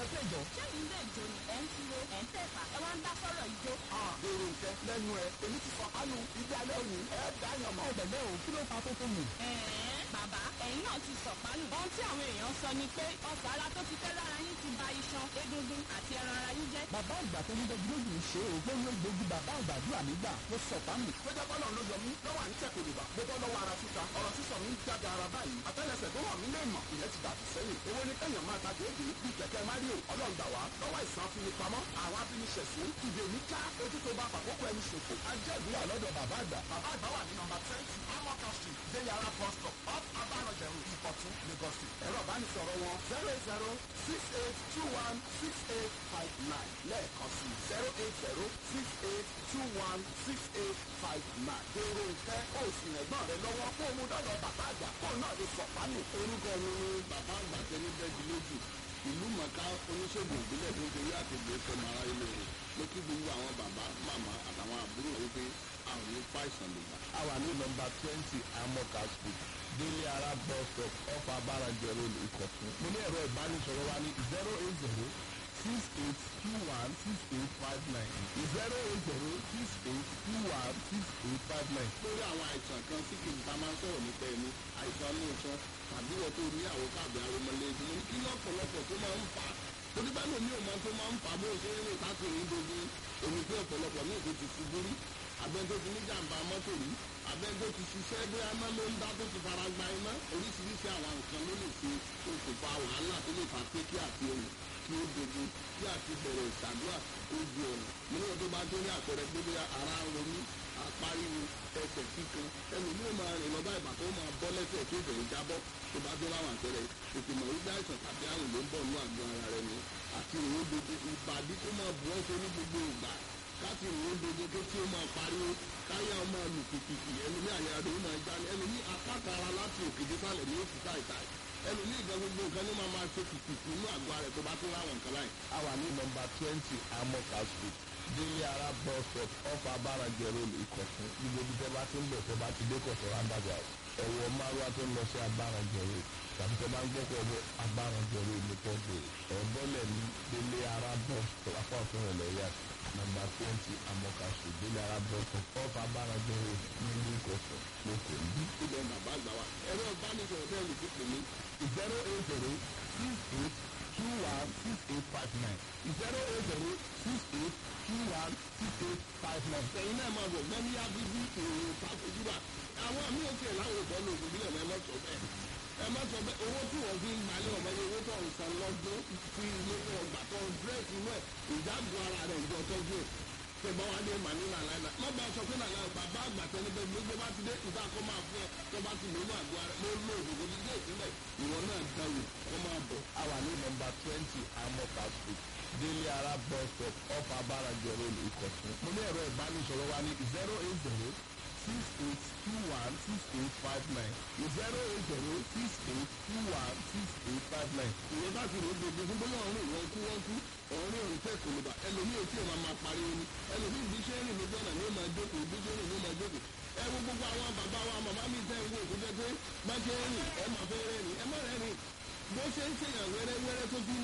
sí ìjọ. ṣé ilé ìjọ ni ẹ̀ ń tiro ẹ̀ ń tẹ̀fà ẹ wá ń dá sọ́rọ̀ ìjó. èrò ìfẹ́ lẹ́nu ẹ̀ èmi ti sọ̀kánu ibi alẹ́ òní ẹ̀ dáyàn mọ́. ọ̀bẹ̀lẹ̀ o kí ló fa tó tó mù. ẹ̀ẹ́n bàbá ẹ̀yin náà ti sọ̀pálù. ohun tí àwọn èèyàn sọ ni pé ọ̀fọ̀ ara tó ti tẹ́ lára yín ti ba iṣan egungun àti ẹran ara yín jẹ́. bàbá àgbà tó ń dẹ́jú lójú ń ṣe o pé yóò gbójú bàbá àgbàdúrà nígbà ló sọ fámì. péjọ bọ́lọ̀ ló yọ mí lọ́wọ́ à ń tẹ̀ kòlùbà mo bọ́ lọ́wọ́ ara títa ọ̀rọ̀ sísọ mi ń jáde ara báyìí àtẹ́lẹsẹ̀ tó hàn mí lè mọ̀ ìyẹn ti dàbí sẹ́yìn owó ní kẹ́yàn máa ta déédé bíi kẹ̀kẹ́ mario ọlọ́ngbà wá lọ́wọ́ ìsàn afinipamọ́ àwọn afiniṣẹ̀sìn ìdè mi ká ojú tó bá fàkókò ẹni ṣòfò ajẹ́gbéyà lọ́dọ̀ bàbá àgbà bàbá àgbà wà ní nọmba twenty amọ́ka street deyara bus stop off abarọ̀jẹ̀rù ìkọ̀tún lagos state ẹ̀rọ ìbánisọ̀rọ̀ wọn zero eight zero six eight two one six eight five nine lẹ́ẹ̀kan sí zero eight zero six eight two one six eight five nine. èrò ìfẹ́ kó o sì rẹ̀gbọ́n rẹ lọ́wọ́ kó o mú dọ́dọ̀ bàbá àgbà kó o náà lè sọ̀pánù. orúkọ mi ni bàbá àgbà tẹni bẹ́ẹ̀dì lójú ìlú mọ̀ká oníṣègùn ìbílẹ̀ tó ń torí àtẹ̀gbẹ́ fẹ́ mara ilé rẹ̀ mo kí gbogbo àwọn bàbá màmá àtàwọn àbúrò wípé àwọn ní fàìsàn ló gbà. a wà ní nọmba twenty amoka street délé ara bus stop off abarajẹ road ìkọ̀tún. mo ní ẹ̀rọ ìbánisọ̀rọ̀ wa ní zero eight zero six eight two one six eight five nine zero eight zero six eight two one six eight five nine. lórí àwọn àìsàn kan tí kì í ta máa ń sọ̀rọ̀ nípa ẹni àìsàn ní ìsan tàbí wọ́n tó ní àwọn káàbì aromọlẹ́gbẹ̀ mo ní kí lọ́pọ̀lọpọ̀ tó máa ń fà á torí bá lómi ò máa tó máa ń fà á bó ṣe ń rìn káàkiri dogun èmi pé ọ̀pọ̀lọpọ̀ ní èkó ti ṣubú rí abẹ́ńtó ti ní jàǹbá mọ́tò rí abẹ́ńtó ti ṣiṣẹ́ bí aná ló ń dá tó ti fara gba iná oríṣiríṣi àwọn nǹkan ló lè ṣe okùnfà wàhálà tó lè fà pé kí àti ohun kí ó dogun kí àti bẹ̀rẹ̀ ìṣàdúrà ó di ọ̀nà mo ní wọn tó bá tó ní àpẹẹrẹ pé bí ara ń ronú apáríwo ẹsẹ̀ kíkan ẹnu ní o máa rìn lọ báyìí bàtọ́ máa bọ́ lẹ́sẹ̀ tó bẹ̀rẹ̀ jábọ́ tó bá tó láwọn àpẹẹrẹ tètè mọ̀ wípé àìsàn tàbí àrùn ló ń bọ̀ ní àgọ́ ara rẹ ni àti ìró dodo ìbàdí tó máa bù ọ́ sórí gbogbo ìgbà káti ìró dodo tó tí ó máa pariwo káyà ó máa lù kìkìkì ẹnu ní àyà rẹ ó máa já ní ẹnu ní apáta ara láti òkè dé sálẹ̀ ní oṣù táìtáì ẹnu ní ìgbà gbogbo nǹkan ní máa máa ṣe kìkìkì inú àgọ́ ara rẹ tó bá tó láwọn nǹkan láì. a wà ní nọmba twenty amoka street délé ara bus stop off abarajẹ road ìkọ̀tún gbogbo ibi tẹ́ bá ti ń bọ̀ tẹ́ bá ti dé kọ̀tún rándàgbà ẹ̀wọ̀ márùwá tó ń lọ sí abarajẹ road tàbí tẹ́ bá ń gbọ́kọ̀ ọ̀bọ̀ abarajẹ road ní pọ́ọ̀tù ẹ̀bọ́lẹ̀ ní délé ara bus stop apá ọ̀tún rẹ̀ lẹ́yà nọmba twenty amoka street délé ara bus stop off abarajẹ road nílùú ìkọ̀tún lóko ìbí. ibẹ̀ bàbá àgbà wa ẹ̀rọ ìbánisọ̀rọ̀ bẹ́ẹ̀ lè fi pè mí zero eight zero six eight two one six eight five nine zero eight zero six eight two one six eight five nine. ẹ̀yin náà máa bọ̀ gbọ́n ní abíbí ìròyìn pàtójúbà àwọn àmì òkè láwọn ìbọn ní òkú bílẹ̀ ẹ má sọ bẹ́ẹ̀ ẹ má sọ bẹ́ẹ̀ owó tí wọ́n fi ń gbalẹ̀ ọmọ yẹn owó tó ń san lọ́dún fi ilé fún ọgbà tó ń dírẹ́sì inú ẹ̀ ìdáàbò ara rẹ̀ ìjọ tọ́jú ẹ̀ tẹ̀gbọ́n wa dé mà ní nàlàyé má bá a sọ pé nàlàyé bàbá àgbà tẹni bẹ́ẹ̀ gbogbo bá ti dé ìta kọ́ máa fún ẹ tó bá ti lónú àgọ́ ara mo lo òdòdó ní ilé ìpínlẹ̀ ìwọ náà dáwò kọ́ máa bọ̀. a wà ní nọmba twenty amoka street délé ara bus stop off abarajẹ road ìkọ̀tún. mo ní ẹ̀rọ ìbánisọ̀rọ̀ wa ní zero eight zero six eight two one six eight five nine zero eight zero six eight two one six eight five nine. ìwọ bá ti rò ó gbogbo fún bóyá ọ̀run ìwọ̀n kú wọ́n kú ọ̀run òun tẹ̀ kò lè bà ẹlòmíì tí èèyàn máa pariwo ni ẹlòmíì bí iṣẹ́ rìn lójú ọ̀nà ni ó máa jókòó bí iṣẹ́ rìn ni ó máa jókòó ẹ wo gbogbo àwọn bàbá wa màmá mi tẹ́ ń wò tó jẹ́ pé bá ṣe ń rìn ẹ máa fẹ́ rẹ́ rìn ẹ má rẹ́ rìn bó ṣe ń ṣèyàn wẹ́rẹ́wẹ́rẹ́ tó fi ń